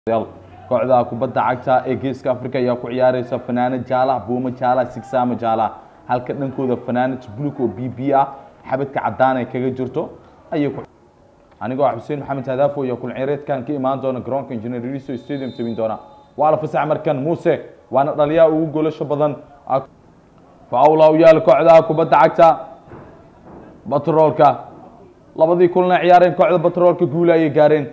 kooxda kubadda cagta ee geeska africa ayaa ku ciyaareysa fanaanad jaalaha buumo jaalaha sigsaamo jaalaha halka dhankooda fanaanad bulug oo b b ah xabadka cadaan ay kaga jirto ayay ku anigoo ah xuseen maxamed hadaafo iyo kulcireedkan ka imaan doona garoonka engineer riso stadium tabin doona waa la fasax markan muuse waana dhaliyaa ugu goolasho badan faawla u yaal kooxda kubadda cagta batroolka labadii kulna ciyaareen kooxda batroolka guula ayay gaareen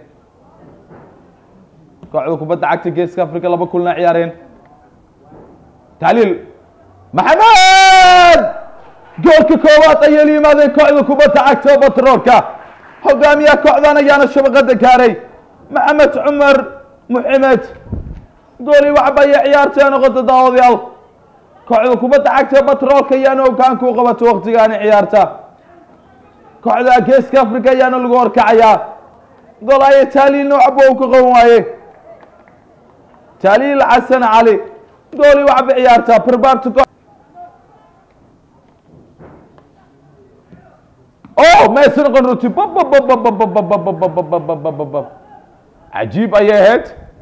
kooxda kubadda cagta geeska africa laba kulna ciyaareen tacliil maxamed goolka koowaad ayay la yimaadeen kooxda kubadda cagta batroolka hogaamiyaha kooxdan ayaana shabaqada gaaray maxamed cumar muxamed gooli waxba ayay ciyaartee noqota daawadayaal kooxda kubadda cagta batroolka ayaana hogaanka u qabato waktigaani ciyaarta kooxda geeska africa ayaana lagu horkacayaa gol aya taaliilna waxba uu ka qaban waaye taaliil xasan cali gooli waxba ciyaartaa barbaarta oh maysa noqon runti cajiib ayay ahayd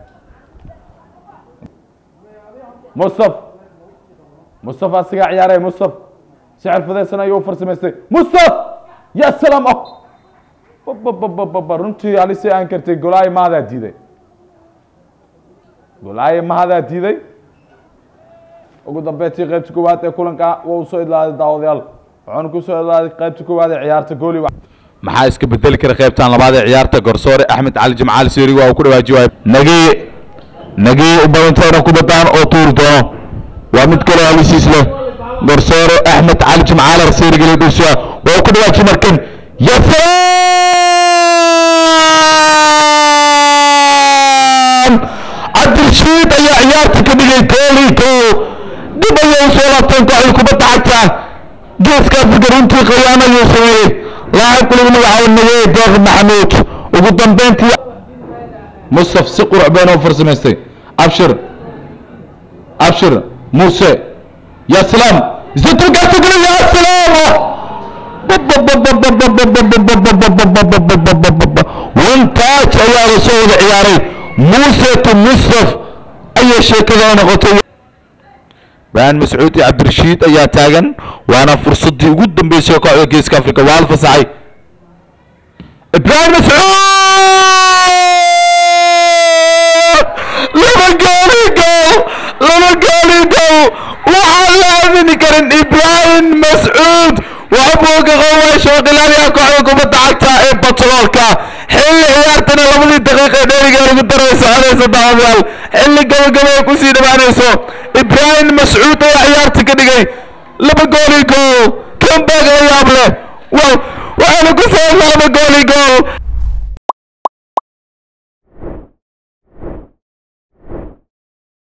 mustaf mustaf asigaa ciyaaraya mustaf si xirfadeysan ayuu u farsamaystay mustaf ya salaam oh runtii alisi aan kartay golaayo mahadaa diiday golaayo mahadaa diiday ugu dambeyntii qaybta koowaad ee kulanka waa usoo idlaaday daawadayaal wuxuuna kusoo idlaaday qaybta koowaad ee ciyaarta gooli maxaa iska bedeli kara qaybtan labaad ee ciyaarta garsoore axmed cali jimcaali seeriga waa uu ku dhawaaji waayo nagii nagii u badantoona kubadaan oo tuuri doono waa mid kaloo halisiis leh garsoore axmed cali jimcaali seeriga la dhulsiya waa uu ku dhawaaji markan yasalaam cabdirashiid ayaa ciyaarta ka dhigay goolii gool dib ayay usoo laabteen kooxda kubadda cagta geeska afrika runtii khiyaano ayuu sameeyey laacibka lagu magacaabo nagee deeq maxamuud ugu dambeyntii mustaf si qurux bayn oo farsamaystay abshir abshir muuse ya salaam zitulkaasi kule ya salaam wantaaj ayaa la soo wada ciyaaray muuse to mustaf ayay sheekada noqotay baan mascuud iyo cabdirashiid ayaa taagan waana fursadii ugu dambeysay kooxda geeska africa waa la fasaxay ibrahim mascuud laba gooli gool laba gooli gool waxaan la aamini karin ibrahim mascuud waxbuu ka qoway shooqilaaliha kooxda kubadda cagta ee batroolka xilli ciyaartana labadii daqiiqa ee dheeriga lagu daray soconaysa daawadayaal xilli gabagaba ay kusii dhawaanayso ibrahim mascuud ayaa ciyaarta ka dhigay laba gooli gool kambag la yaab leh wow waxaana ku soo laba gooli gool